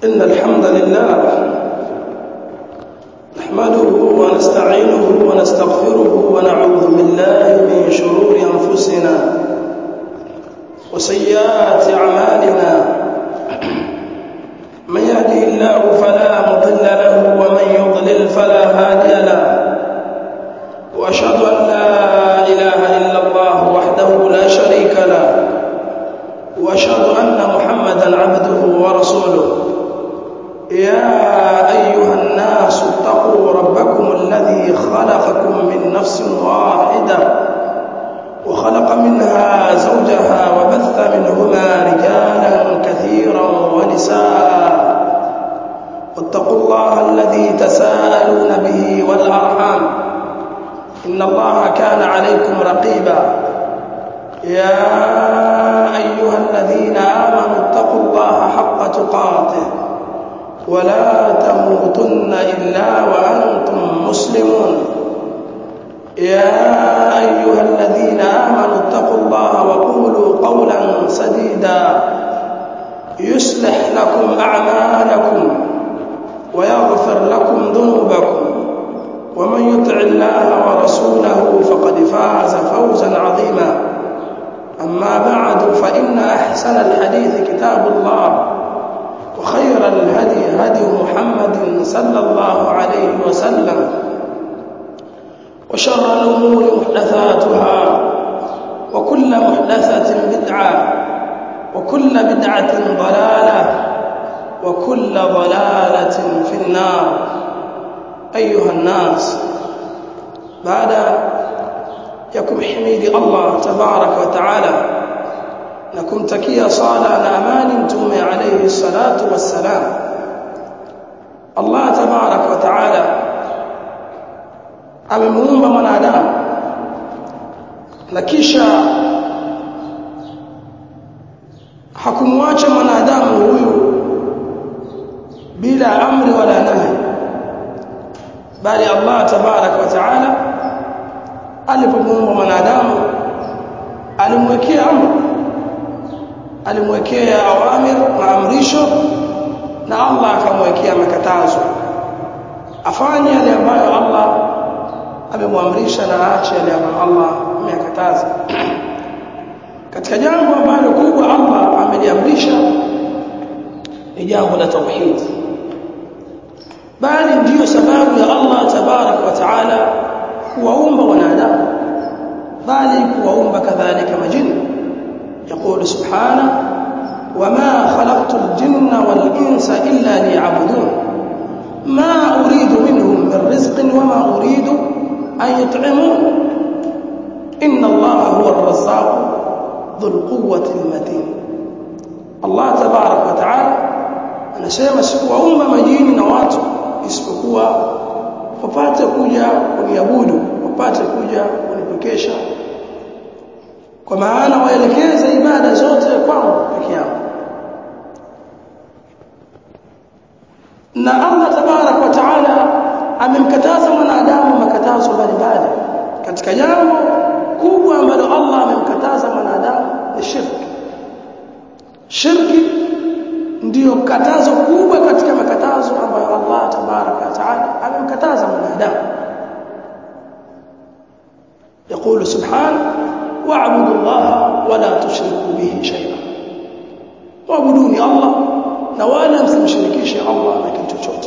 إن الحمد لله نحمده ونستعينه ونستغفره ونعوذ بالله من شرور أنفسنا وسيئات أعمالنا من يهده الله فلا مضل له ومن يضلل فلا هادي له وأشهد أن لا إله إلا الله وحده لا شريك له وأشهد أن محمدا عبده ورسوله يا أيها الناس اتقوا ربكم الذي خلقكم من نفس واحدة وخلق منها زوجها وبث منهما رجالا كثيرا ونساء واتقوا الله الذي تساءلون به والأرحام إن الله كان عليكم رقيبا يا أيها الذين آمنوا اتقوا الله حق تقاته ولا تموتن إلا وأنتم مسلمون يا أيها الذين آمنوا اتقوا الله وقولوا قولا سديدا يصلح لكم أعمالكم ويغفر لكم ذنوبكم ومن يطع الله ورسوله فقد فاز فوزا عظيما أما بعد فإن أحسن الحديث كتاب الله وخير الهدي هدي محمد صلى الله عليه وسلم وشر الأمور محدثاتها وكل محدثة بدعة وكل بدعة ضلالة وكل ضلالة في النار أيها الناس بعد يكم حميد الله تبارك وتعالى na kumtakia sala na amani mtume alayhi salatu wassalam Allah tabarak wa taala amemuumba mwanadamu na kisha hakumwacha mwanadamu huyu bila amri wala nahi bali Allah tabarak wa taala alipomuumba mwanadamu alimwekea amri alimwekea awamir maamrisho na Allah akamwekea makatazo afanye yale ambayo Allah amemwamrisha na aache yale ambayo Allah ameyakataza katika jambo ambalo kubwa Allah ameliamrisha ni jambo la tauhid bali ndiyo sababu ya Allah tabarak wa taala kuwaumba wanadamu bali kuwaumba kadhalika majini يقول سبحانه وما خلقت الجن والإنس إلا ليعبدون ما أريد منهم من رزق وما أريد أن يطعمون إن الله هو الرزاق ذو القوة المتين الله تبارك وتعالى anasema sikuwaumba majini na watu isipokuwa wapate kuja kuniabudu wapate kuja kunipekesha kwa maana waelekeze ibada zote kwangu peke yangu na Allah tabarak wa taala amemkataza mwanadamu makatazo mbalimbali katika jambo kubwa ambalo Allah amemkataza mwanadamu ni shirki shirki ndiyo katazo kubwa katika makatazo ambayo Allah tabarak wa taala amemkataza mwanadamu يقول سبحانه واعبدوا الله ولا تشركوا به شيئا واعبدوني الله na wala msimshirikishe Allah na kitu chochote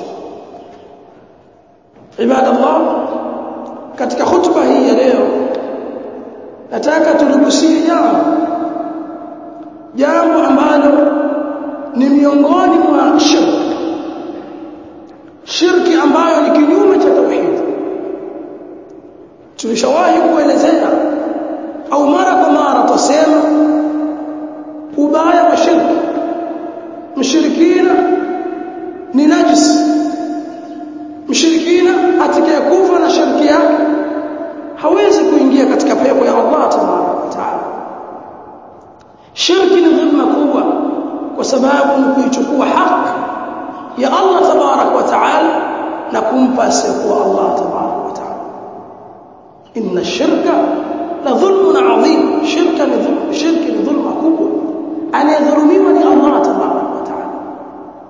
ibada Allah katika hutuba hii ya leo nataka tuligusie jambo jambo ambalo ni miongoni mwa shirki shirki ambayo ni kinyume cha tauhid tulishawahi kuelezea au mara kwa mara tusema ubaya wa shirki mshirikina ni najis mshirikina atakayekufa na shirki yake hawezi kuingia katika pepo ya Allah tabaraka wa taala shirki ni dhulma kubwa kwa sababu ni kuichukua haki ya Allah tabaraka wa taala na kumpa asiyekuwa Allah tabaraka wa taala inna shirka la dhulmun adhim shirka ni dhulma shirki ni dhulma kubwa anayedhulumiwa ni Allah tabaraka wa taala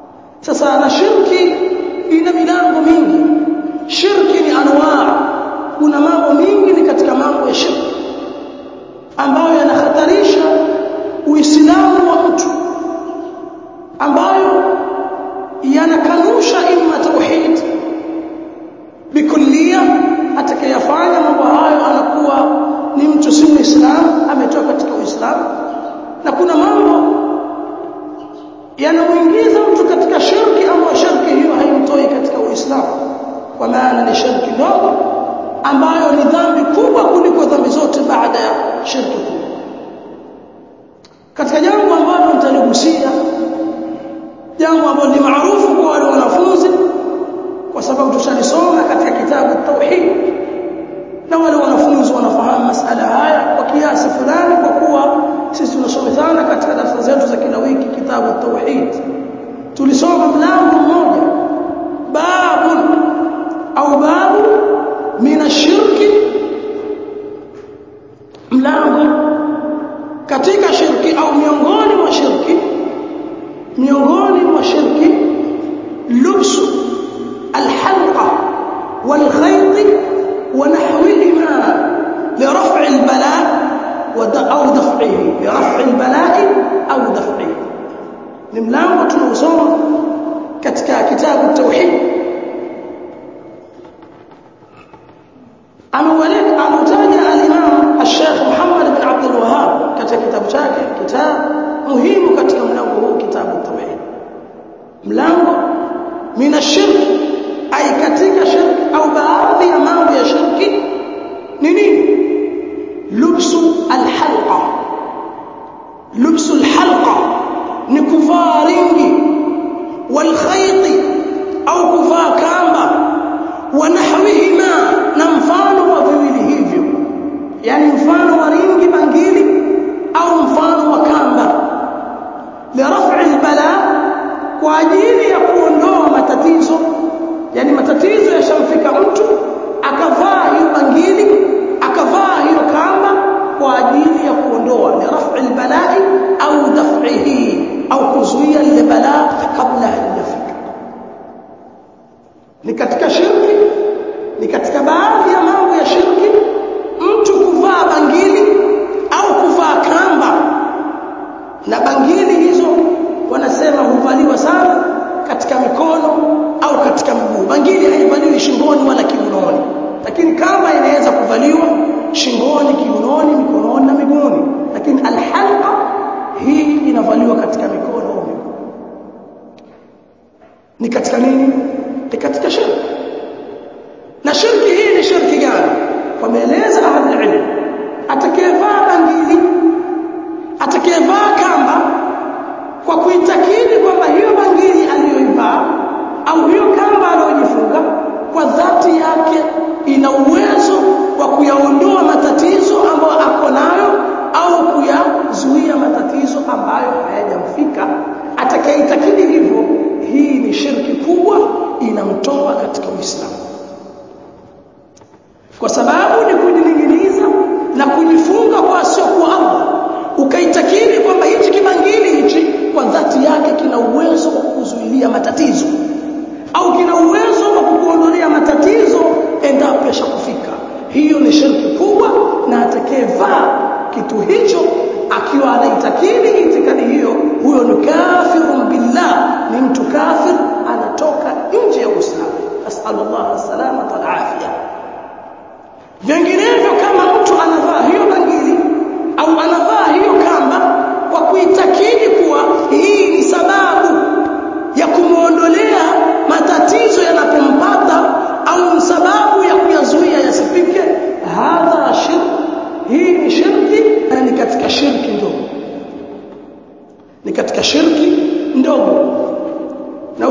sasa na shirki ina milango mingi shirki ni anwaa kuna mambo mingi ni katika mambo ya shirki ambayo yanahatarisha uislamu wa mtu ambayo yanakanusha imma tauhid bikullia atakayafanya mambo hayo anakuwa ni mtu si muislamu ametoka katika uislamu na kuna mambo yanamuingiza mtu katika shirki ambayo shirki hiyo haimtoi katika uislamu kwa maana ni shirki ndogo ambayo ni dhambi kubwa kuliko dhambi zote baada ya shirki kubwa katika jambo ambalo nitaligusia jambo ambalo ni maarufu kwa wale wanafunzi kwa sababu tushalisoma katika kitabu tauhid na wale wanafunzi wanafahamu masala haya kwa kiasi fulani kwa kuwa sisi tunasomezana katika darasa zetu za kila wiki kitabu tauhid tulisoma mlango mmoja babu au babu min ashirki mlango katika shirki au miongoni mwa shirki miongoni mwa shirki lubsu alhalqa والخيط ونحوهما لرفع البلاء أو دفعه لرفع البلاء أو دفعه نملانgo tunaosoma katika kitabu tauhid amewalek ametaja al-Imam al-Sheikh Muhammad bin Abdul Wahhab katika kitabu chake kitabu muhimu katika mlango huu kitabu tauhid mlango mina shirki ai katika shirki au baadhi ya mambo ya shirki ni nini lubsu alhalqa lubsu alhalqa ni kuvaa ringi walkhayti au kuvaa kamba wa nahwihima na mfano wa viwili hivyo yani mfano wa ringi bangili au mfano wa kamba liraf'i albala kwa ajili ya kuondoa matatizo yani matatizo yashamfika mtu akavaa hiyo bangili akavaa hiyo kamba kwa ajili ya kuondoa ni raf'i albalai au daf'ihi au kuzuia lile balaa kabla halijafika ni katika shirki ni katika baadhi ya mambo ya shirki mtu kuvaa bangili au kuvaa kamba na bangili hizo wanasema huvaliwa sana katika mikono au katika mguu bangili haivaliwi shingoni wala kiunoni lakini kamba inaweza kuvaliwa shingoni kiunoni mikononi na miguuni lakini alhalqa hii inavaliwa katika mikono au miguu ni katika nini ni katika shirki na shirki hii ni shirki gani wameeleza ahli ilmu atakayevaa bangili atakayevaa kamba kwa kuitakidi kwamba hiyo bangili aliyoivaa au hiyo kamba aliyojifunga kwa dhati yake ina uwezo wa kuyaondoa matatizo ambayo ako nayo au kuyazuia matatizo ambayo hayajamfika atakayeitakidi hivyo hii ni shirki kubwa inamtoa katika Uislamu kwa sababu ni kujininginiza na kujifunga kwa asiokuwa Allah ukaitakidi kwamba hichi kibangili hichi kwa dhati yake kina uwezo wa kuzuilia matatizo au kina uwezo wa kukuondolea matatizo endapo yashakufika hiyo ni shirki kubwa na atakayevaa kitu hicho akiwa anaitakidi itikadi hiyo huyo ni kafirun billah ni mtu kafir anatoka nje ya Uislamu asallallahu salama wal afia vinginevyo kama mtu anavaa hiyo bangili au anavaa hiyo kamba kwa kuitakidi kuwa hii ni sababu ya kumuondolea matatizo yanapompata au sababu ya kuyazuia yasifike hadha shirk hii ni shirki na ni katika shirki ndogo ni katika shirki ndogo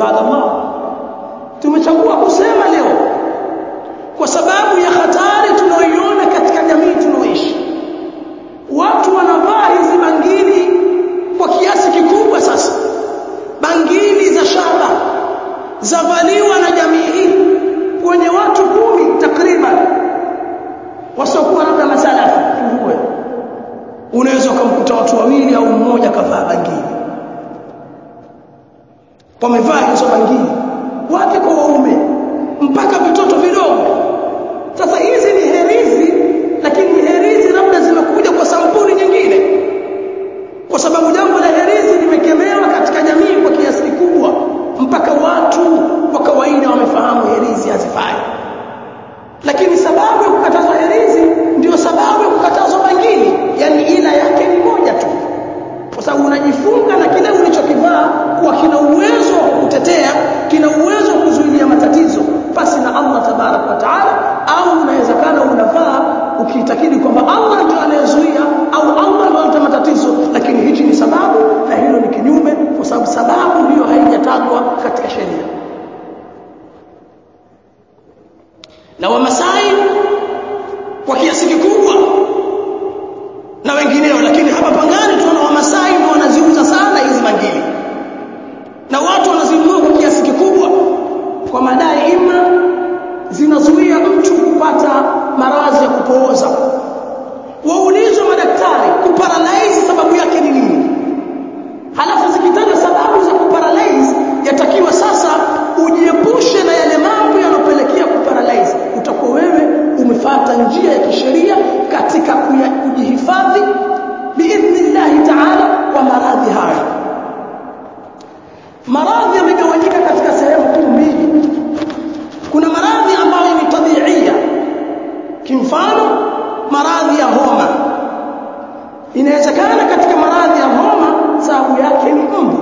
ibadallah tumechagua kusema leo kwa sababu ya hatari tunayoiona katika jamii tunaoishi watu wanavaa hizi bangili kwa kiasi kikubwa sasa bangili za shaba zavaliwa na jamii hii kwenye watu kumi takriban wasiokuwa labda masalafu tuhuwe unaweza ukamkuta watu wawili au mmoja kavaa bangili wamevaa hizo bangili wake kwa waume mpaka vitoto vidogo sasa hizi ni herizi lakini herizi labda zimekuja kwa sampuli nyingine kwa sababu jambo la herizi limekemewa katika jamii kwa kiasi kikubwa mpaka watu wa kawaida wamefahamu herizi hazifai lakini sababu ya kukatazwa herizi ndio sababu ya kukatazwa bangili yani ila yake ni moja tu kwa sababu unajifunga na kile ulichokivaa kuwa kina uwezo wa kukutetea kina uwezo wa kuzuilia matatizo basi na Allah tabarak wa taala au unawezekana unavaa ukiitakidi kwamba Allah ndio anayezuia au Allah ndio analeta matatizo lakini hichi ni sababu na hilo ni kinyume kwa sababu sababu hiyo haijatajwa katika sheria na wamasai kwa kiasi kikubwa na wengineo lakini hapa pangani tunaona wamasai ndio wanaziuza sana hizi bangili na watu wanazinunua kwa kiasi kikubwa kwa madai ima zinazuia mtu kupata maradhi ya kupooza waulizwe madaktari kuparalyze sababu yake ni nini halafu zikitajwa sababu za kuparalyze yatakiwa sasa ujiepushe na yale mambo yanopelekea kuparalyze utakuwa wewe umefata njia ya kisheria katika kujihifadhi biidhnillahi taala kwa maradhi haya maradhi yamegawanyika katika sehemu kuu mbili kuna maradhi ambayo ni tabiia kimfano maradhi ya homa inawezekana katika maradhi ya homa sababu yake ni mbu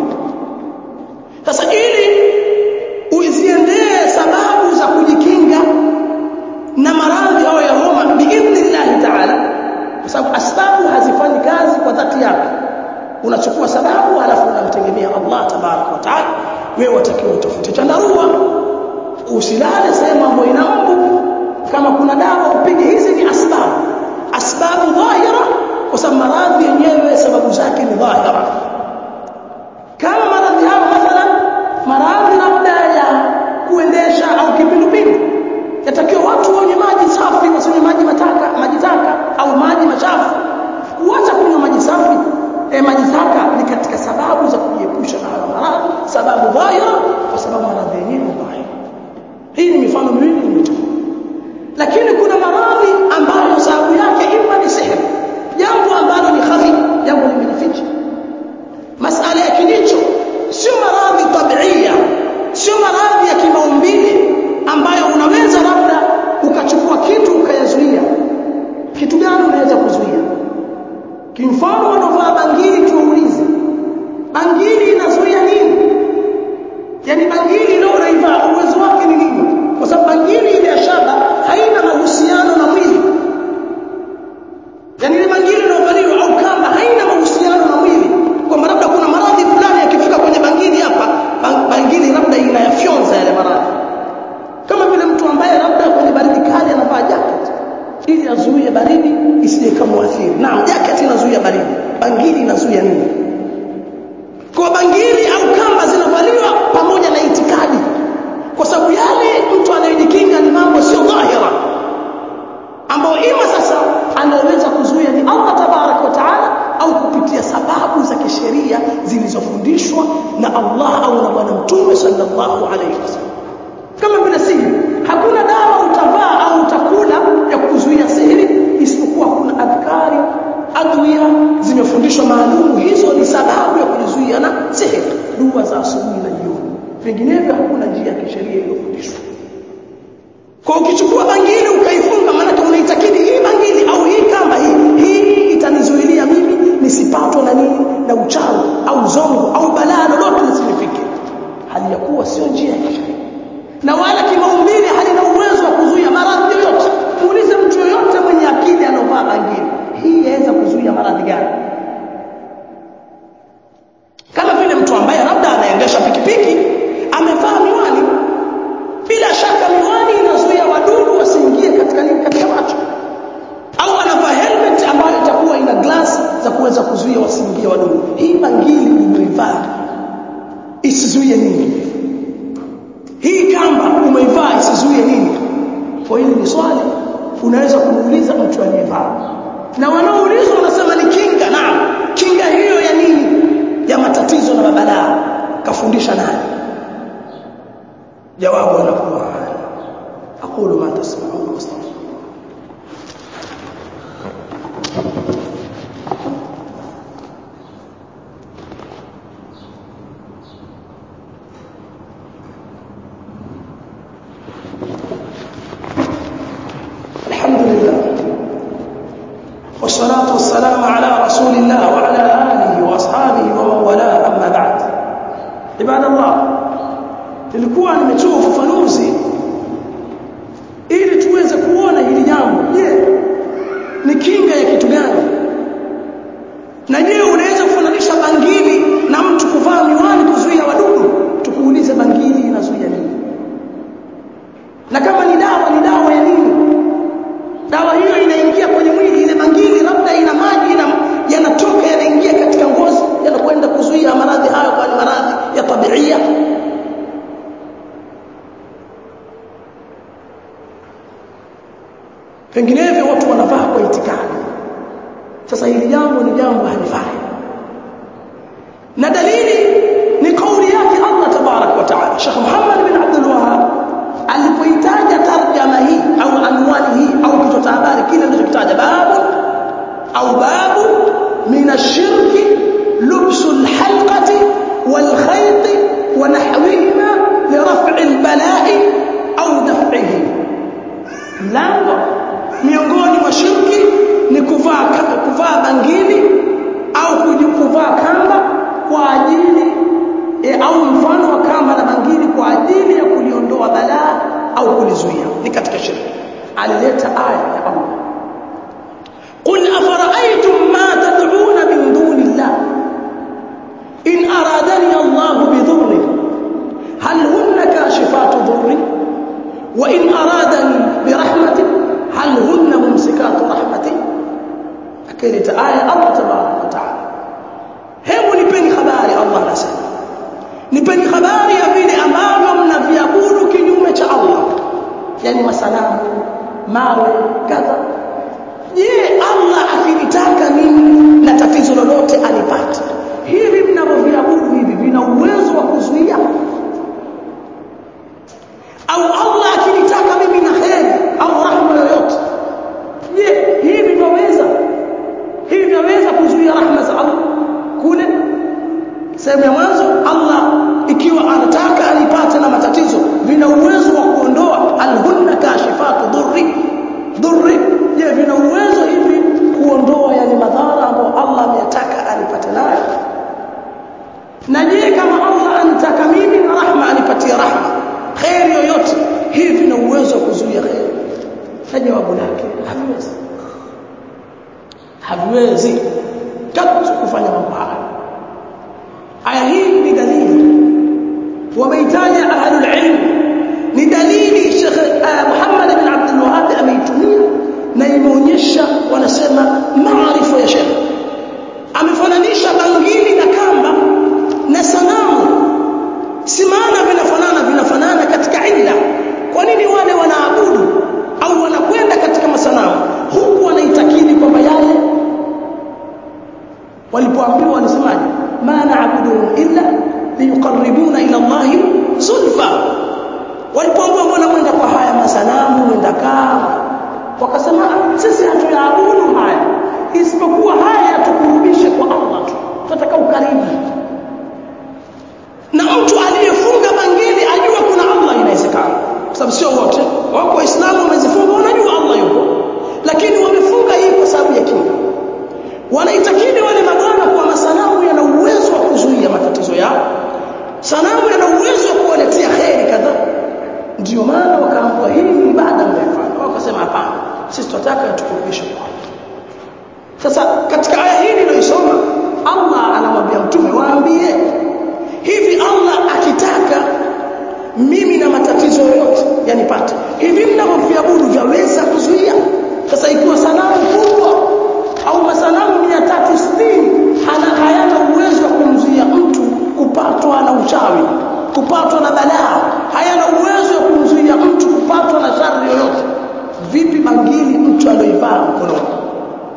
sasa ili uziendee sababu za kujikinga na maradhi hayo ya homa biidhnillahi taala kwa sababu asbabu hazifanyi kazi kwa dhati yake unachukua sababu halafu unamtegemea Allah tabarak wa taala wewe watakiwa utafute chandarua usilale sehemu ambayo ina mbu kama kuna dawa upige hizi ni asbabu asbabu dhahira kwa sababu maradhi yenyewe sababu zake ni dhahira kama maradhi hayo mathalan maradhi labda ya kuendesha au kipindupindu yatakiwa watu wanywe maji safi wasinywe maji mataka maji taka au maji machafu kuacha kunywa maji safi e, maji taka ni katika sababu za kujiepusha na hayo maradhi sababu dhahira kwa sababu maradhi yenyewe ni dhahira hii ni mifano miwili nimetoa lakini kuna maradhi ambayo sababu yake ima ni sihiri jambo ambalo ni khafi jambo limejificha masala ya kilicho sio maradhi tabiia sio maradhi ya kimaumbile ambayo unaweza labda ukachukua kitu ukayazuia kitu gani unaweza kuzuia kimfano wanaovaa bangili tuwaulize bangili inazuia nini yani bangili leo unaivaa uwezo wake ni nini kwa sababu bangili ile ya shaba haina mahusiano na mwili yani ile bangili inayovaliwa au kamba haina mahusiano na mwili kwamba labda kuna maradhi fulani yakifika kwenye bangili hapa bangili labda inayafyonza yale maradhi kama vile mtu ambaye labda kwenye baridi kali anavaa jacket ili azuie baridi isije kamwathiri naam jacket inazuia baridi bangili inazuia nini kwa bangili au kamba zinavaliwa pamoja na itikadi kwa sababu yale mtu anayejikinga ni mambo sio dhahira ambayo ima sasa anaweza kuzuia ni Allah tabarak wa taala au kupitia sababu za kisheria zilizofundishwa na Allah au na bwana mtume sallallahu alayhi wasallam kama vile sihiri hakuna dawa utavaa au utakula ya kuzuia sihiri isipokuwa kuna adhkari adwiya zimefundishwa maalumu hizo ni sababu ya kujizuia na sihiri dua za asubuhi na jioni vinginevyo hakuna njia ya kisheria iliyofundishwa kwa ukichukua bangili ukaifunga maana unaitakidi hii bangili au hii kamba hii hii itanizuilia mimi nisipatwe na nini na uchawi au zongo au balaa lolote lisinifike hali ya kuwa sio njia ya kisheria na wala kimaumbile halina uwezo wa kuzuia maradhi yoyote muulize mtu yoyote mwenye akili anaovaa bangili hii yaweza kuzuia maradhi gani kama vile mtu ambaye labda anaendesha pikipiki amevaa isizuie nini hii kamba umeivaa isizuie nini kwa hili ni swali unaweza kumuuliza mtu aliyevaa na wanaoulizwa wanasema ni kinga naam kinga hiyo ya nini ya matatizo na mabalaa kafundisha nani jawabu anakuwa aqulu ma tasma'un wastaghfir الحمد لله والصلاة والسلام على رسول الله وعلى آله وأصحابه ومن والاه أما بعد عباد الله nilikuwa nimetoa ufafanuzi ili tuweze kuona hili jambo je ni kinga ya kitu gani na je unaweza kufananisha bangili na mtu kuvaa miwani kuzuia wadudu tukuulize bangili inazuia nini na kama ni dawa ni dawa ya nini dawa hiyo inaingia kwenye mwili ile bangili labda ina maji na yanatoka yanaingia katika ngozi yanakwenda kuzuia maradhi hayo kwa maradhi ya tabiia vinginevyo watu wanavaa kwa itikadi sasa hili jambo ni jambo halifai na dalili ni kauli yake Allah tabarak wa taala Sheikh Muhammad bin Abdul Wahhab alipoitaja tarjama hii au anwani hii au kichwa cha habari kile alichokitaja babu au babu min ashirki lubsu alhalqati walkhayt wa nahwihima liraf'i albala'i au daf'ihi mlango miongoni mwa shirki ni kuvaa kuvaa bangili au kujikuvaa kamba kwa ajili e, au mfano wa kamba na bangili kwa ajili ya kuliondoa balaa au kulizuia ni katika shirki alileta aya ya Allah قل أفرأيتم ما تدعون من دون الله إن أرادني الله بضر هل هن كاشفات ضري وإن أرادني برحمة هل هن ممسكات رحمتي أكلت آية الله تبارك وتعالى hebu nipeni habari Allah anasema nipeni habari ya vile ambavyo mnaviabudu kinyume cha Allah yani masanamu mawe kadha je Allah akinitaka mimi na tatizo lolote anipate hivi mnavyoviabudu hivi vina uwezo wa kuzuia au Allah akinitaka mimi na kheri au rahma yoyote je hivi vyaweza hivi vyaweza kuzuia rahma za Allah kule sehemu ya mwanzo Allah ikiwa anataka anipate na matatizo vina uwezo wa kuondoa alhunna kashifatu dhurri dhurri je vina uwezo hivi kuondoa yale madhara ambayo Allah ameyataka anipate nayo na je kama Allah anitaka mimi na rahma anipatie rahma khairi yoyote hivi vina uwezo wa kuzuia khairi na jawabu lake haviwezi haviwezi katu kufanya mambo haya aya hii ni dalili wameitaja ahlul ilm ni dalili Sheikh uh, Muhammad bin Abdul Wahhab ameitumia na imeonyesha wanasema maarifa ya Sheikh amefananisha bangili na kamba na sanamu si maana vinafanana vinafanana katika illa kwa nini wale wanaabudu au wanakwenda katika masanamu huku wanaitakidi kwamba yale walipoambiwa walisemaje ma na'buduhum illa liyuqarribuna ila Allah zulfa walipoambiwa mbona mwenda kwa haya masanamu mwenda kaa wakasema sisi hatuyaabudu haya isipokuwa haya tukurudishe kwa Allah tu tunataka ukaribu na mtu aliyefunga bangili ajua kuna Allah inawezekana kwa sababu sio wote wako waislamu wamezifunga wanajua Allah yupo lakini wamefunga hii kwa sababu ya kinga wanaitakidi wale mabwana kwa masanamu yana uwezo wa kuzuia matatizo yao sanamu yana uwezo wa kuwaletea kheri kadhaa ndio maana wakaambiwa hii ni ibada mnaifanya wakasema hapana sisi tunataka tukurudishe kwa sasa katika aya hii niliyoisoma Allah anamwambia mtume waambie hivi Allah akitaka mimi na matatizo yoyote yanipate hivi mnavyoviabudu vyaweza kuzuia sasa ikiwa sanamu kubwa au masanamu 360 hana hayana uwezo wa kumzuia mtu kupatwa na uchawi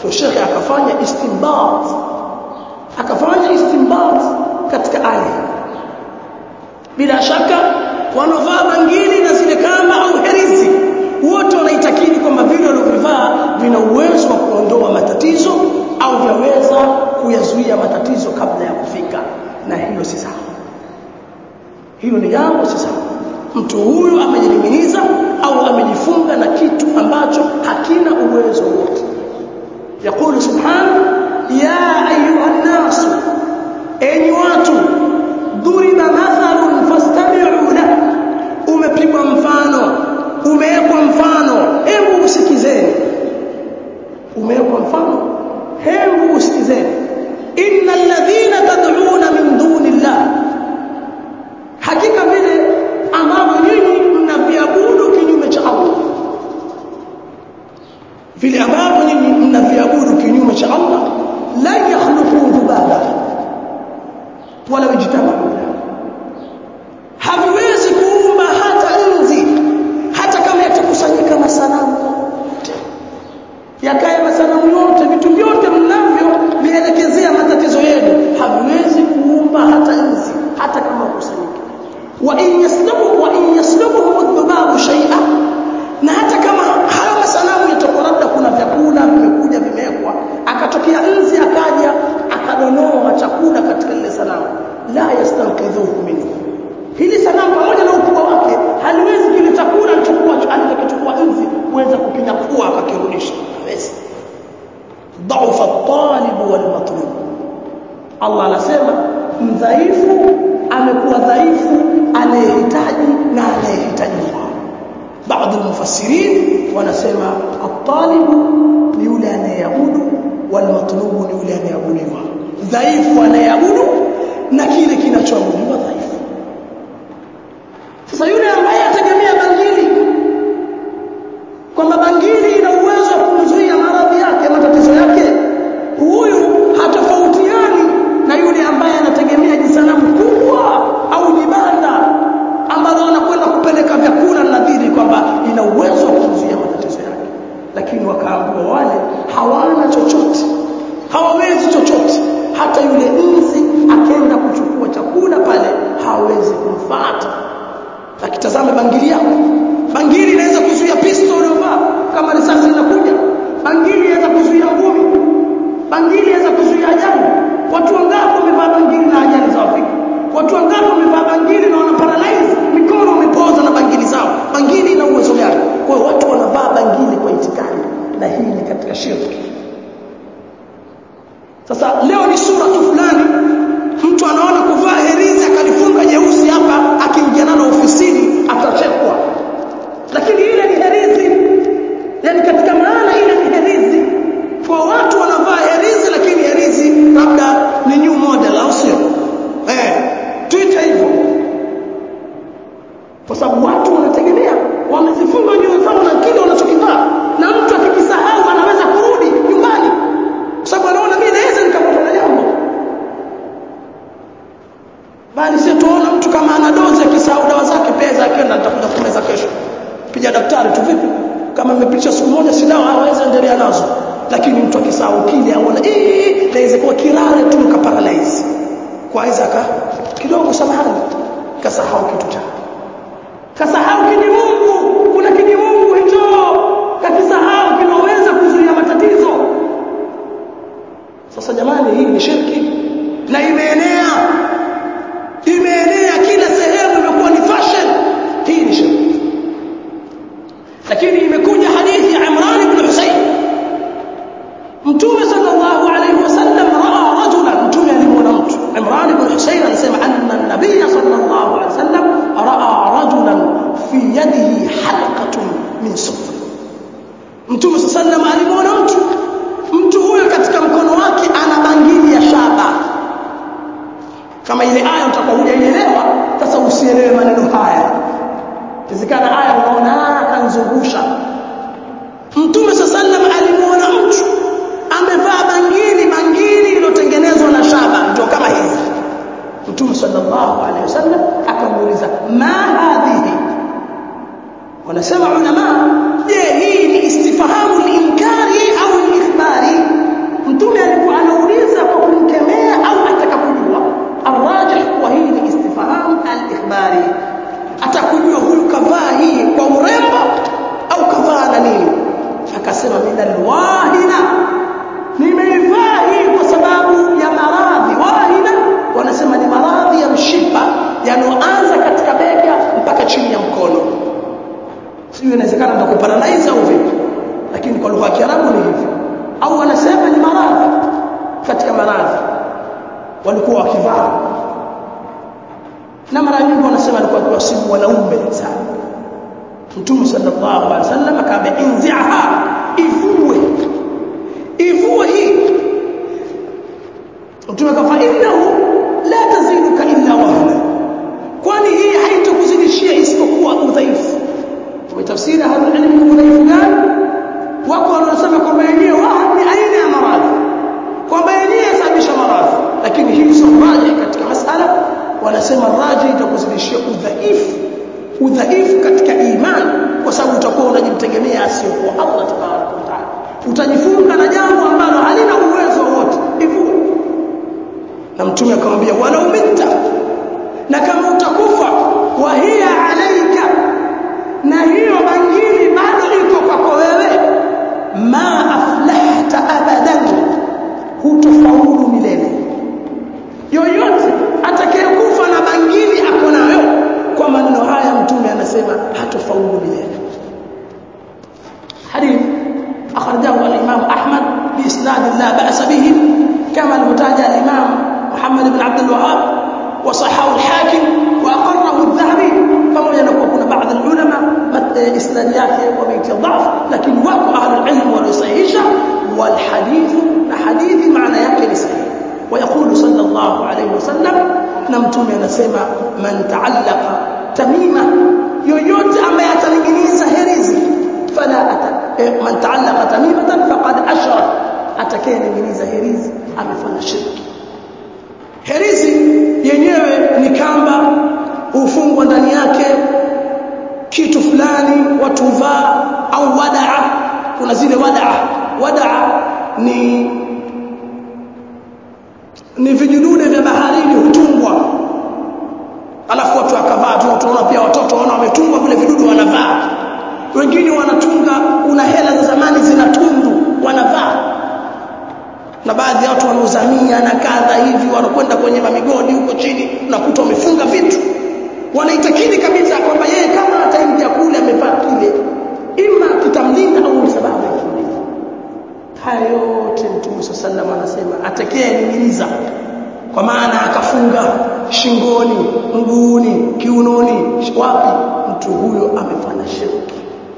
to shekhe akafanya istinbat akafanya istinbat katika aya bila shaka wanaovaa bangili na zile kamba au herizi wote wanaitakidi kwamba vile walivyovaa vina uwezo wa kuondoa matatizo au vyaweza kuyazuia matatizo kabla ya kufika na hilo si sawa hilo ni jambo si sawa mtu huyu amejining'iniza au amejifunga na kitu ambacho hakina uwezo wote يقول سبحانه يا أيها الناس أي watu ضرب مثل فاستمعوا له umepigwa mfano umewekwa mfano hebu usikizeni umewekwa mfano hebu usikizeni innal ladhina tad'una min dunillah hakika vile ambavyo nyinyi mnaviabudu kinyume cha Allah vile ambavyo nyinyi mnaviabudu kinyume cha Allah la yakhluqu dhubaba wala yajtamahu haviwezi kuumba hata nzi hata kama yatakusanyika masanamu yakae masanamu yote vitu vyote mnavyo vielekezea matatizo yenu haviwezi kuumba hata nzi hata kama kusanyika wa in yaslubu wa in yaslubuhum dhubabu shay'a na hata kama hayo masanamu yatakuwa labda kuna vyakula vimekuja vimewekwa akatokea nzi akaja akadonoa chakula katika lile sanamu la yastanqidhuhu minhu hili sanamu pamoja na ukubwa wake haliwezi kile chakula alichokuwa alichokichukua nzi kuweza kukinyakua akakirudisha hawezi dhaufa at-talib wal matlub Allah anasema mdhaifu amekuwa dhaifu anayehitaji na anayehitajiwa baadhi mufassirin wanasema at-talib ni yule anayeabudu wal matlubu ni yule anayeabudiwa dhaifu anayeabudu na kile kinachoabudiwa dhaifu sasa yule ambaye ategemea bangili kwamba bangili ina uwezo wa kumzuia maradhi yake matatizo yake huyu hatofautiani na yule ambaye anategemea jisanamu kubwa au jibanda ambalo anakwenda kupeleka vyakula nadhiri kwamba ina uwezo wa kumzuia matatizo yake lakini wakaambiwa wale hawana chochote hawawezi chochote hata yule nzi akenda kuchukua chakula pale hawezi kumfuata akitazama bangili yako bangili inaweza kuzuia pisto uliyovaa kama risasi inakuja bangili inaweza kuzuia ngumi bangili inaweza kuzuia ajali watu wangapi wamevaa bangili na ajali za Afrika watu wangapi wamevaa bangili na wana paralyze mikono wamepoza na bangili zao bangili ina uwezo gani kwa hiyo watu wanavaa bangili kwa itikadi na hii ni katika shirki sasa leo ni sura tu fulani mtu anaona kuvaa herizi akalifunga jeusi hapa akiingia nalo ofisini atachekwa lakini ile ni herizi yani katika maana ile ni herizi kwa watu wanavaa herizi lakini herizi labda ni new model au sio eh tuite hivyo kwa sababu watu wanategemea wamezifunga nywele zao na kile wanachokivaa na mtu akikisahau anaweza kurudi nyumbani kwa sababu anaona mimi naweza nikapata na jambo bali sio tuona mtu kama ana dozi akisahau dawa zake pesa akienda nitakuja kumeza kesho piga daktari tu vipi kama imepitisha siku moja si dawa hawezi endelea nazo lakini mtu akisahau kile aona eh naweza kuwa kirare tu kaparalyze kwa hizo aka kidogo samahani kasahau kitu chake kasahau kiji Mungu kuna kiji Mungu hicho kakisahau kinaweza kuzuia matatizo sasa jamani hii ni shirki na imeenea imeenea kila sehemu imekuwa ni fashion hii ni shirki lakini imekuja hadithi ya Imran ibn Husayn Mtume sallallahu alayhi wasallam raa rajulan mtume alimwona mtu Imran ibn Husayn anasema anna an-nabiy sallallahu alayhi wasallam raa rajulan fi yadihi halqatun min sufr Mtume sallallahu alayhi alimwona mtu mtu huyo katika mkono wake ana bangili ya shaba kama ile aya utakuwa hujaielewa sasa usielewe maneno haya Inawezekana aya unaona akanzungusha Mtume sallam alimuona mtu amevaa bangili bangili iliyotengenezwa na shaba ndio kama hizi Mtume sallallahu alaihi wasallam akamuuliza ma hadhihi wanasema ulama je hii ni istifahamu linkari au liikhbari sio inawezekana ndio kuparadise au vipi lakini kwa lugha ya Kiarabu ni hivi au wanasema ni maradhi katika maradhi walikuwa wakivaa na mara nyingi wanasema alikuwa akiwasibu wanaume sana Mtume sallallahu alaihi wasallam akaambia inzi'aha ivue ivue hii Mtume akafa innahu la taziduka illa wahna kwani hii haitokuzidishia isipokuwa udhaifu tumetafsiri hapa ilmu udhaifu gani wako wanaosema kwamba yenyewe wahn ni aina ya maradhi kwamba yenyewe yasababisha maradhi lakini hii sio raji katika masala wanasema raji itakuzidishia udhaifu udhaifu katika imani kwa sababu utakuwa unajimtegemea asiyokuwa Allah tabaraka wa taala utajifunga na jambo ambalo halina uwezo wote ivue na mtume akamwambia wala umita na kama utakufa wa hiya alaika na hiyo bangili bado iko kwako wewe ma aflahta abadan hutofaulu milele yoyote atakayekufa na bangili ako nayo kwa maneno haya mtume anasema hatofaulu milele hadith akhrajahu al-imam ahmad biisnad la ba'sa bihi kama almutaja al-imam muhammad ibn abd al-wahhab wa sahahu al-hakim wa aqarrahu adh-dhahabi pamoja na kuwa kuna baadhi ulama isnad yake wameitia dhaf lakini wako ahlul ilm waliosahihisha wal hadith na hadithi maana yake ni sahihi ويقول صلى الله عليه وسلم na mtume anasema man ta'allaqa tamima yoyote ambaye ataninginiza herizi fala ata eh, man ta'allaqa tamimatan faqad ashrak atakayeninginiza herizi amefanya shirki herizi yenyewe ni kamba hufungwa ndani yake kitu fulani watu vaa au wadaa kuna zile wadaa wadaa ni ni vijidude vya baharini hutungwa alafu watu wakavaa tu tunaona pia watoto wana wametungwa vile vidudu wanavaa wengine wanatunga kuna hela za zamani zinatundu wanavaa na baadhi ya watu wanaozamia na kadha hivi wanakwenda kwenye mamigodi huko chini unakuta wamefunga vitu wanaitakidi kabisa kwamba yeye kama ataingia kule amevaa kile ima kitamlinda au ni sababu ya kumlinda haya yote mtume sallam anasema atakayening'iniza kwa maana akafunga shingoni mguuni kiunoni wapi mtu huyo amefanya shirki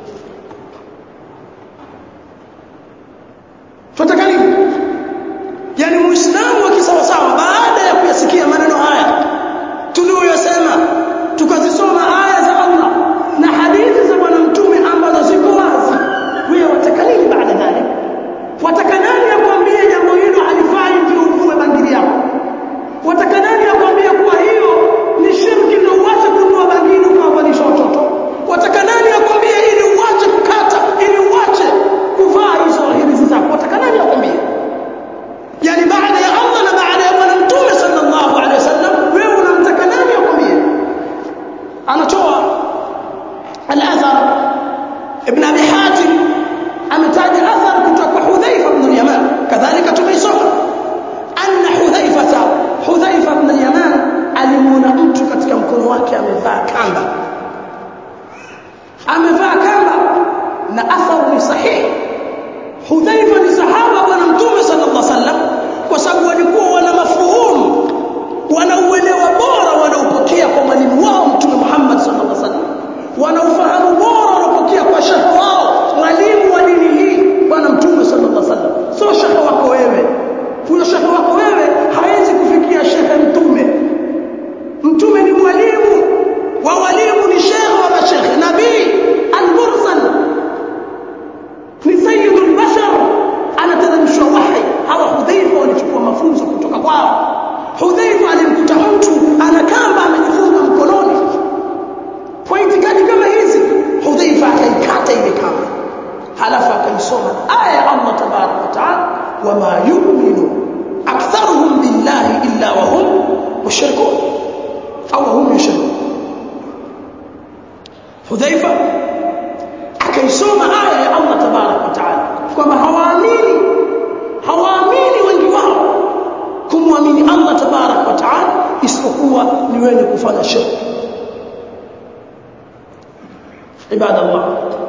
tunataka nini yani muislamu wa kisawasawa baada ya kuyasikia maneno haya tuliyosema tukazisoma aya za Allah na hadithi za bwana mtume ambazo ziko wazi wewe wataka nini baada dhalik wataka nani akwambie jambo hilo halifai ndio uvue bangili yako wataka nani akwambie kuwa hiyo ni shirki ndio uache kununua bangili ukawavalisha watoto wataka nani akwambie ili uache kukata ili uache kuvaa hizo hirizi zako wataka nani akwambie yani baada ya Allah na baada ya bwana mtume sallallahu alaihi wasallam wewe unamtaka nani akwambie anatoa al-athar ibn abi hatim ametaja athar kutoka kwa hudhaifa ibn al-yaman kadhalika tumeisoma anna hudhaifata hudhaifa ibn al-yaman alimuona mtu katika mkono wake amevaa kamba amevaa kamba na athar ni sahihi hudhaifa ni sahaba bwana mtume sallallahu alaihi wasallam kwa sababu walikuwa wana mafuhumu wana uelewa bora wanaopokea kwa mwalimu wao mtume Muhammad sallallahu alaihi wasallam wana ufahamu bora wanaopokea kwa shekhe wao mwalimu wa dini hii bwana mtume sallallahu alaihi wasallam sio shekhe wako wewe huyo shekhe wako wewe hawezi kufikia shekhe mtume mtume ni mwalimu wa walimu ni shekhe wa mashekhe nabii al-mursal ni sayyidul bashar anateremshwa wahi hawa hudhaifa walichukua mafunzo kutoka kwao hudhaifa alimkuta mtu ana kamba amejifunga mkononi kwa itikadi kama hizi hudhaifa akaikata ile kamba halafu akaisoma aya ya Allah tabarak wa taala wama yu'minu aktharuhum billahi illa wa hum mushrikun au hum yushrikun hudhaifa akaisoma aya ya Allah tabarak wa taala kwamba hawaamini hawaamini wengi wao kumwamini Allah tabarak wa taala isipokuwa ni wenye kufanya shirki ibada Allah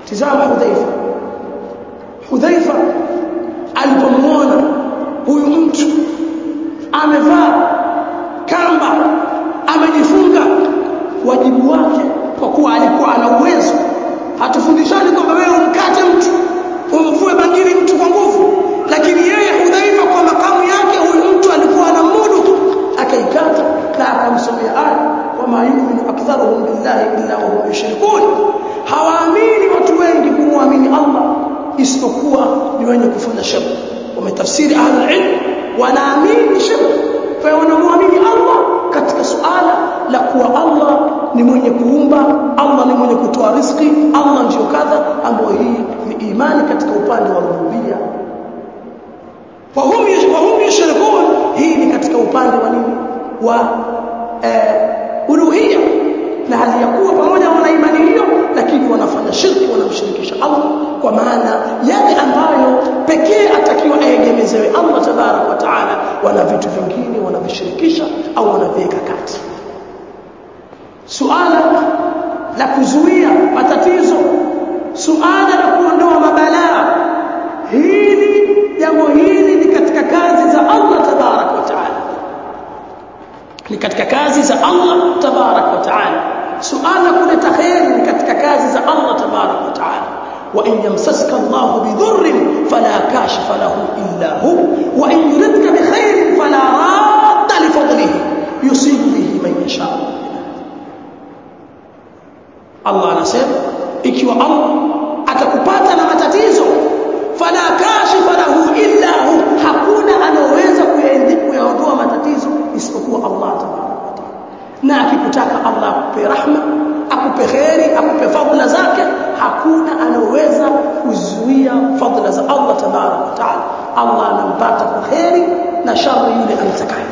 tizama hudhaifa hudhaifa alipomwona huyu mtu amevaa kamba amejifunga wajibu wake kwa kuwa alikuwa ana uwezo hatufundishani kwamba wewe umkate mtu umvue bangili mtu kwa nguvu lakini yeye hudhaifa kwa makamu yake huyu mtu alikuwa ana mudu akaikata na akamsomea aya wama yuminu aktharuhum billahi illa wahum yushrikun hawaamini watu wengi kumwamini Allah isipokuwa ni wenye kufanya shirk wametafsiri ahlul ilm wanaamini shirk kwa hiyo wanamwamini Allah katika suala la kuwa Allah ni mwenye kuumba Allah ni mwenye kutoa riziki Allah ndio kadha ambayo hii ni imani katika upande wa rububia wa hum wa hum yushrikun hii ni katika upande wa nini wa eh, uluhia na hali ya kuwa pamoja wana imani hiyo lakini wanafanya shirki wanamshirikisha Allah kwa maana yale ambayo pekee atakiwa aegemezewe Allah tabarak wa taala wana vitu vingine wanavishirikisha au wanaviweka kati suala la kuzuia matatizo suala la kuondoa mabalaa hili jambo hili ni katika kazi za Allah tabarak wa taala ni katika kazi za Allah tabarak wa taala suala kuleta khairi ni katika kazi za Allah tabarak wa taala wa in yamsaska Allah bidhurrin fala kashifa lahu illa hu wa in yuridka bikhairin fala radda li fadlihi yusibu bihi man yasha Allah anasema ikiwa Allah atakupata na matatizo fala kashifa lahu illa hu hakuna anaweza kuyaondoa matatizo isipokuwa Allah tabarak wa taala na akikutaka Allah akupe rahma akupe kheri akupe fadhila zake hakuna anaweza kuzuia fadhila za Allah tabarak wa taala Allah anampata kwa kheri na shari yule amtakaye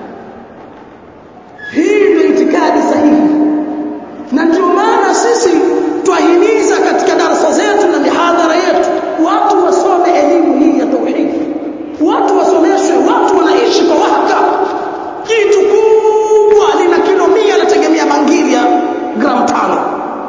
hii ndio itikadi sahihi na ndio maana sisi twahimiza katika darasa zetu na mihadhara yetu watu wasome elimu hii ya tauhidi watu wasomeshwe watu wanaishi kwa wahaka kitu kubwa lina kilo mia nategemea bangili ya gram tano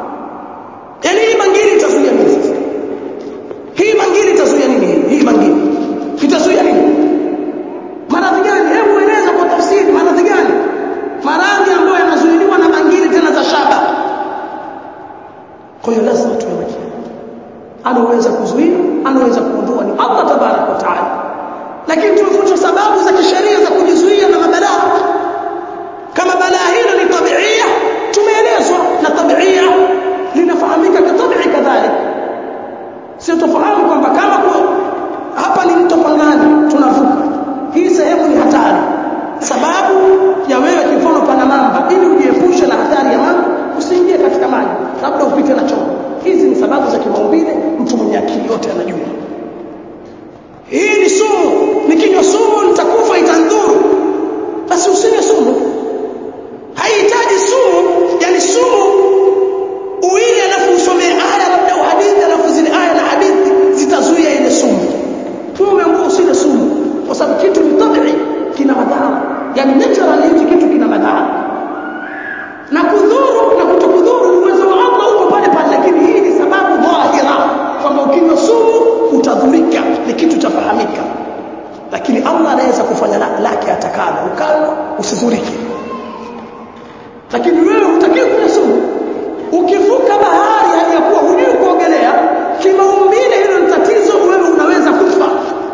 yaani hii bangili itazuia nini sasa hii bangili itazuia nini hii bangili itazuia nini maradhi gani hebu eleza kwa tafsiri maradhi gani maradhi ambayo yanazuiliwa na bangili tena za shaba kwa hiyo lazima tuwe makini anaweza kuzuia anaweza kuondoa ni Allah tabarak wa taala lakini tumefuata sababu za kisheria za kujizuia na mabalaa kama balaa hilo ni tabiia tumeelezwa na tabiia linafahamika kitabii kadhalika sio tufahamu kwamba kama kwa hapa ni mto Pangani tunavuka hii sehemu ni hatari sababu ya wewe kifono pana mamba ili ujiepushe na hatari ya mamba usiingie katika maji labda upite na chombo hizi ni sababu za kimaumbile mtu mwenye akili yote anajua hii ni sumu nikinywa sumu nitakufa itandhuru basi usinywe sumu haihitaji sumu yani sumu uile alafu usomee aya labda uhadithi alafu zile aya na hadithi zitazuia ile sumu wewe umeambiwa usile sumu kwa sababu kitu ni tabii kina madhara yani naturally hiki kitu kina madhara na kudhuru na kutokudhuru uwezo wa Allah uko pale pale lakini hii ni sababu dhahira kwamba ukinywa sumu utadhurika ni kitu chafahamika lakini Allah anaweza kufanya lake atakalo ukanywa usidhurike lakini wewe hutakiwi kunywa sumu ukivuka bahari hali ya kuwa hujui kuogelea kimaumbile hilo ni tatizo wewe unaweza kufa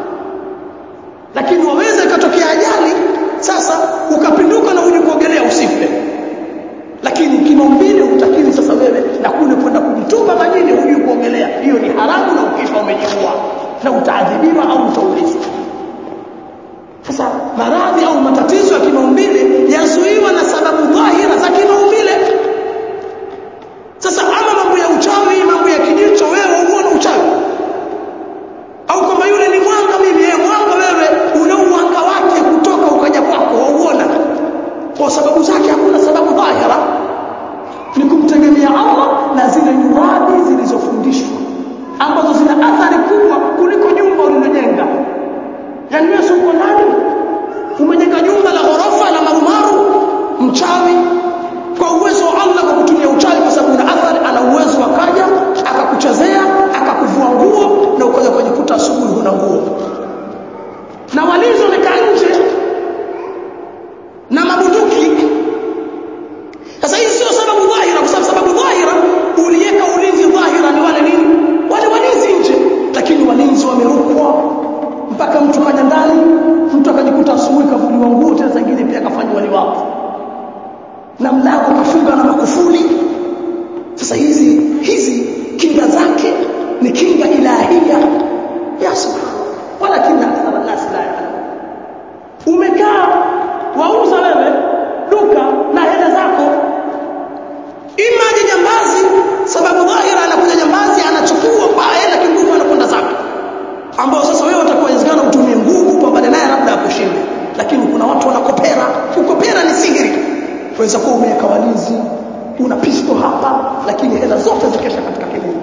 lakini waweza ikatokea ajali sasa ukapinduka na hujui kuogelea usife lakini kimaumbile hutakiwi sasa wewe na kule kwenda kumtupa majini hujui kuogelea hiyo ni haramu na ukifa umejiua na utaadhibiwa au utaulizwa sasa maradhi au matatizo ya kimaumbile yazuiwa na sababu dhahira za kimaumbile sasa ama mambo ya uchawi mambo ya kijicho wewe uone uchawi au kwamba yule ni mwanga mimi yeye mwanga wewe una uwanga wake kutoka ukaja kwako wauona kwa sababu zake hakuna sababu dhahira ni kumtegemea Allah na zile nyuradi zilizofundishwa ambazo zina athari kubwa kuliko jumba ulilojenga yani wewe uko ndani umejenga jumba la ghorofa la marumaru mchawi kwa uwezo wa Allah kwa kutumia uchawi kwa sababu una athari sasa hizi hizi kinga zake ni kinga ilahia ya subhanallah walakin akthara nas la ya'lamun umekaa wauza wewe duka na hela zako imaje jambazi sababu dhahira anakuja jambazi anachukua pale na kinguvu anakwenda zake ambao sasa wewe utakuwa inawezekana utumie nguvu pambane naye labda akushinde lakini kuna watu wanakopera kukopera ni sihiri waweza kuwa umeweka walinzi una pisto hapa lakini hela zote zikesha katika kilimo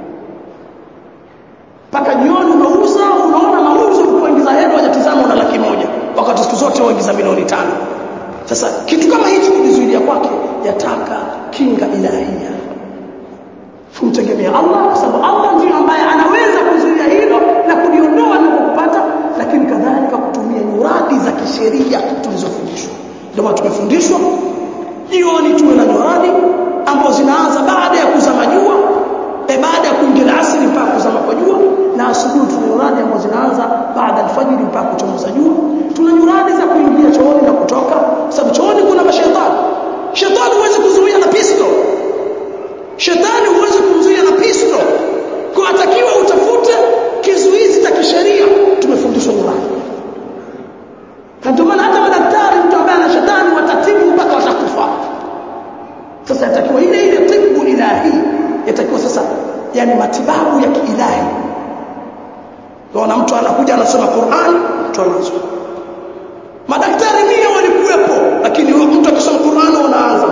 mpaka jioni unauza unaona mauzo kuingiza hela hujatizama una laki moja wakati siku zote waingiza milioni tano sasa kitu kama hichi kujizuilia kwake yataka kinga ilahia kumtegemea Allah kwa sababu Allah ndiye ambaye anaweza kuzuia hilo na kuliondoa linapokupata lakini kadhalika kutumia nyuradi za kisheria tulizofundishwa ndio maana tumefundishwa jioni tuwe na nyuradi ambazo zinaanza baada ya kuzama jua e baada ya kuingia asri mpaka kuzama kwa jua na asubuhi tuna nyuradi ambazo zinaanza baada alfajiri mpaka kuchomoza jua tuna nyuradi za kuingia chooni na kutoka sababu chooni kuna mashaitani shetani huwezi kuzuia na pisto shetani huwezi kumzuia na pisto kwa atakiwa utafute kizuizi cha kisheria tumefundishwa nyuradi na ndio maana hata madaktari mtu ambaye ana shetani watatibu mpaka watakufa sasa yatakiwa ile ile tibu ilahi yatakiwa sasa yani matibabu ya kiilahi Naona mtu anakuja anasoma Qur'an, mtu anaanza. Madaktari mia walikuwepo, lakini mtu akisoma Qur'an unaanza.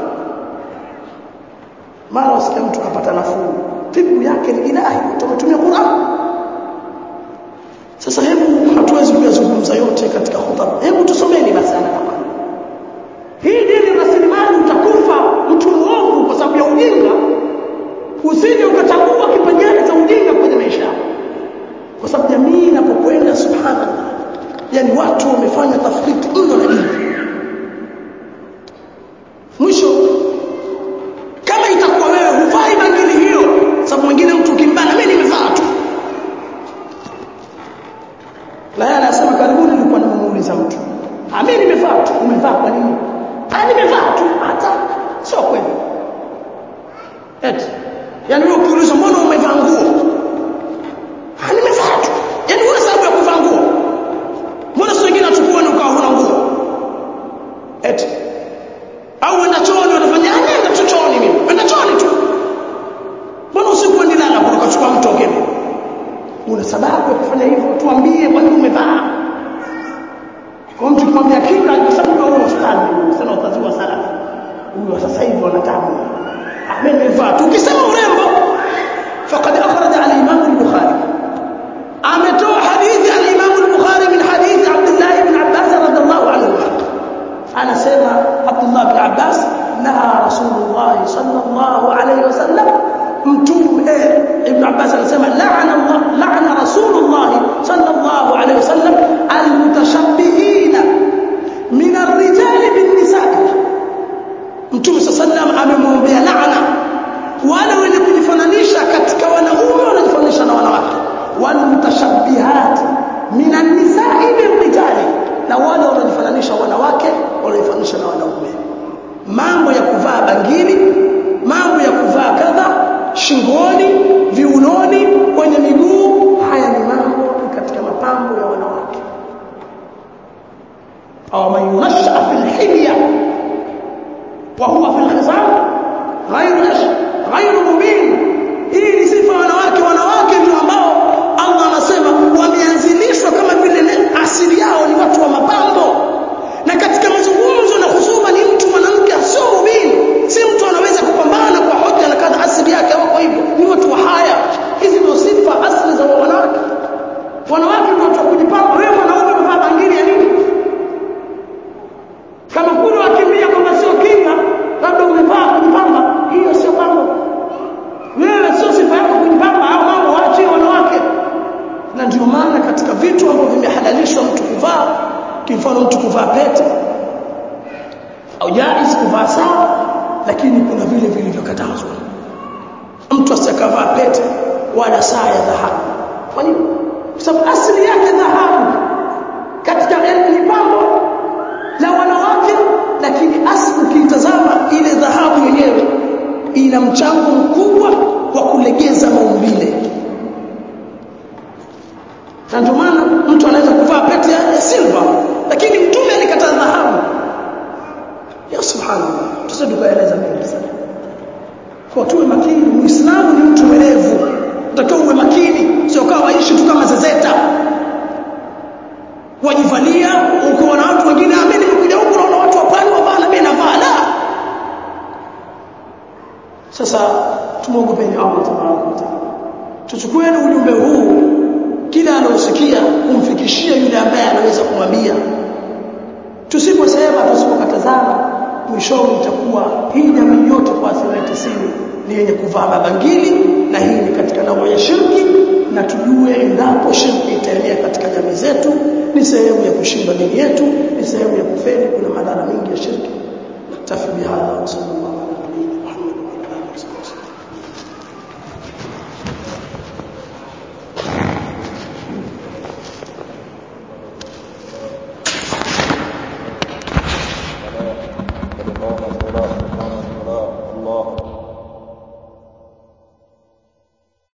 Mara wasikia mtu kapata nafuu. Tibu yake ni ilahi, tumetumia Qur'an. Sasa hebu hatuwezi kuyazungumza yote katika khutba. Hebu tusomeni basi ana kama. Hii dini rasilimali utakufa mtu muovu kwa sababu ya ujinga. Usije ukachagua kipengele cha ujinga kwenye maisha yako kwa sababu jamii inapokwenda subhanallah yani watu wamefanya tafriti mno na dini mwisho kama itakuwa wewe huvai bangili hiyo sababu mwingine mtu ukimbana mimi nimevaa tu na yeye anasema karibuni nilikuwa nimemuuliza mtu ah mimi nimevaa tu umevaa kwa nini ah nimevaa tu hata sio kweli eti yani wewe ukiulizwa mbona umevaa nguo Ah, nimevaa tu. Yaani una sababu ya kuvaa nguo. Mbona sio wengine wachukua ni ukawa huna nguo? Eti. Au uenda chooni unafanya ah, nenda tu chooni mimi. Uenda chooni tu. Mbona usiku uende lala kutoka chukua mtu ogeni? Una sababu ya kufanya hivyo, tuambie kwa nini umevaa. Kwa mtu kumwambia kinga kwa sababu wewe ustadi, sana utaziwa sana. Huyo sasa hivi wanatabu. Ah, mimi nimevaa tu. Ukisema urembo faqad akhraja al-Imam al-Bukhari ametoa hadithi al-Imam al-Bukhari min hadithi Abdullah ibn Abbas radhiallahu anhu anasema Abdullah ibn Abbas naha Rasulullah sallallahu alayhi wasallam mtume ibn Abbas anasema la'ana Allah la'ana Rasulullah sallallahu alayhi wasallam al-mutashabbihina min ar-rijal bin-nisaa mtume sallallahu amemwombea laana wale wenye kujifananisha katika wanaume wanajifananisha na wanawake walmutashabbihat minan nisa'i birrijali na wale wanajifananisha wanawake wanajifananisha na wanaume mambo ya kuvaa bangili mambo ya kuvaa kadha shingoni viunoni kwenye miguu haya ni mambo katika mapambo ya wanawake au man yunasha fil hilya wa huwa fil khisam ghayru ghayru mubin hii ni sifa ya wanawake wanawake ndio ambao Allah anasema wameanzilishwa kama vile asili yao ni watu wa mapambo na katika mazungumzo na husuba ni mtu mwanamke sio mubin si mtu anaweza kupambana kwa hoja na kadha asili yake wako hivyo ni watu wa haya hizi ndio sifa asili za wanawake wanawake ndio watu wa kujipamba wewe mwanaume umevaa bangili ya nini kama kule wakimbia kwamba sio kinga labda umevaa kujipamba hiyo sio pambo wewe sio sifa yako kujipamba au mambo waachie wanawake na ndio maana katika vitu ambavyo vimehalalishwa mtu kuvaa kimfano mtu kuvaa pete au jaiz kuvaa saa lakini kuna vile vilivyokatazwa mtu asikavaa pete wala saa ya dhahabu kwa nini kwa sababu asili yake dhahabu katika ni pambo la wanawake lakini asili ukiitazama ile dhahabu yenyewe ina mchango mkubwa wa kulegeza maumbile na ndio maana mtu anaweza kuvaa pete ya silver lakini mtume alikataa dhahabu ya subhanallah tusije tukaeleza mengi sana kwa tuwe makini muislamu ni mtu mwerevu utakiwa uwe makini sio kama waishi tu kama zezeta wajivalia uko na watu wengine amini nimekuja huku naona watu wapani wavaa na mimi navaa la sasa tumwogopeni Allah tabaraka wa taala tuchukueni ujumbe huu kila anaosikia kumfikishia yule ambaye anaweza kumwambia tusiposema tusipokatazana mwishowe itakuwa hii jamii yote kwa asilimia tisini ni yenye kuvaa mabangili na hii ni katika nao ya shirki na tujue endapo shirki itaenea katika jamii zetu ni sehemu ya kushindwa dini yetu ni sehemu ya kufeli kuna madhara mengi ya shirki naktafi bihadha wa sallallahu alaihi